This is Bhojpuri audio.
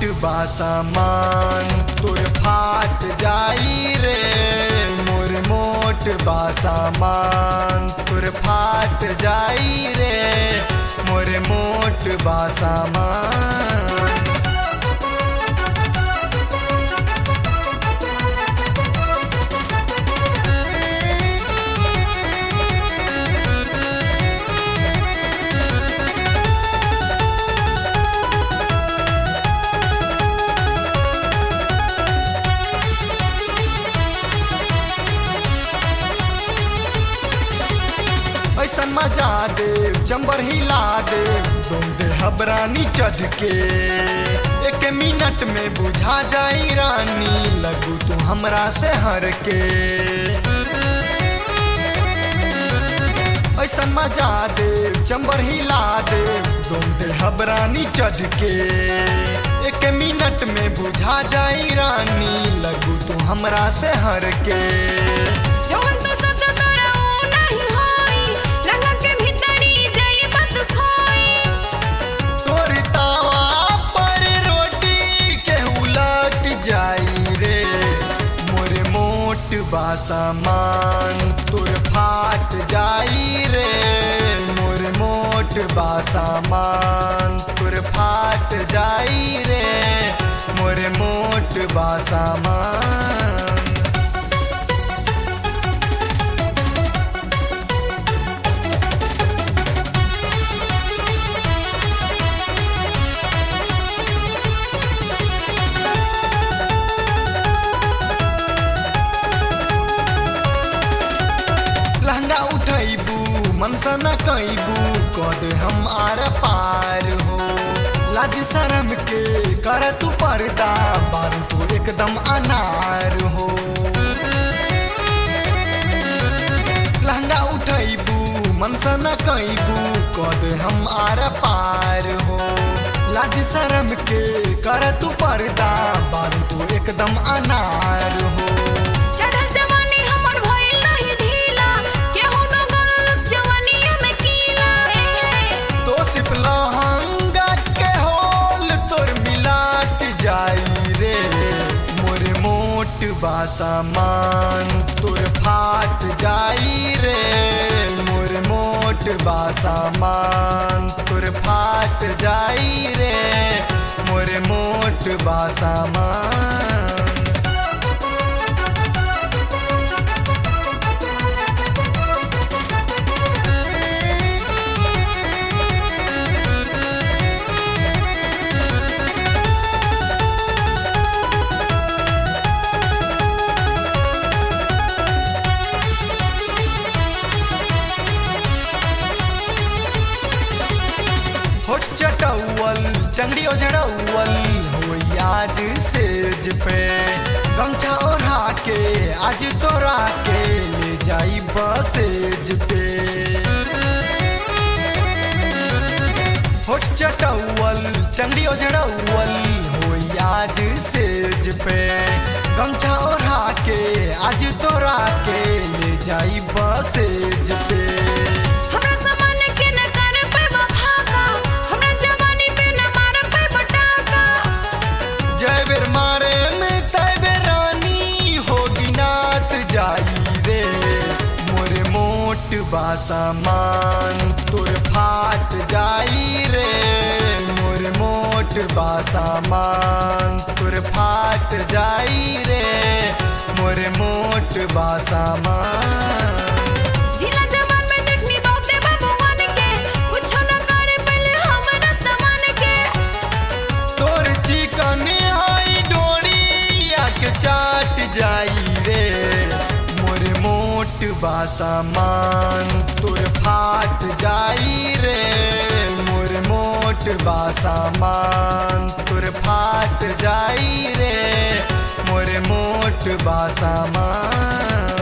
मोट बा सामान तोर फाट जाई रे मोर मोट बा सामान तोर फाट जाई रे मोर मोट बा सामान ऐसा मजा दे चंबर हिला दे तुम दे हबरानी चढ़ के एक मिनट में बुझा जाई रानी लगू तू हमरा से हर के ऐसा मजा दे चंबर हिला दे तुम दे हबरानी चढ़ के एक मिनट में बुझा जाई रानी लगू तू हमरा से हर के जवन तो सोचो तोरा ऊ नहीं होई लगा के भीतरी जाई बात खोई तोर तावा पर रोटी के उलट जाई रे मोर मोट बा सामान तोर फाट जाई रे मोर मोट बा सामान तोर फाट जाई रे मोर मोट बा सामान लहंगा उठैबू मनसा न कैबू कद हम आर पार हो लाज शरम के कर तू पर्दा बारू तू एकदम अनार हो लहंगा उठैबू मनसा न कैबू कद हम आर पार हो लाज शरम के कर तू पर्दा बारू तू एकदम अनार हो चढ़ल जवानी हमर भइल नहीं ढीला केहू न गरल जवानीया में कीला तो सिप लहंगा के होल तोर मिलाट जाई रे मोर मोट बा सामान तोर फाट जाई रे मोर मोट बा सामान तोर फाट जाई रे मोर मोट बा सामान होठ चटौल चंगड़ी ओझड़ौल होई आज सेज पे गमछा ओढ़ा के आज तोरा के ले जाई बसेज पे होठ चटौल चंगड़ी ओझड़ौल होई आज सेज पे गमछा ओढ़ा के आज तोरा के ले जाई बसेज पे हमरा सामान के न कर पे वफाका हमरा जवानी पे न मार पे बटाका जय बेर मारे में तय बेर रानी होगी नात जाई रे मोर मोट बा सामान तोर फाट जाई रे मोर मोट बा सामान तोर फाट फाट जाई रे मोर मोट बा सामान जिला जवान में देखनी बहुते बाबूवन के कुछो न करे पहले हमरा समान के तोर फाट जाई रे मोर मोट बा सामान तोर फाट जाई रे मोर मोट बा सामान तोर फाट जाई रे मोर मोट बा सामान तोर फाट जाई रे मोर मोट बा सामान जिला जवान में देखनी बहुते बाबूवन के कुछो न करे पहले हमरा समान के तोर चिकन हाई डोरिया के चाट जाई रे मोर मोट बा सामान तोर फाट जाई रे मोर मोट बा सामान तोर फाट जाई रे मोर मोट बा सामान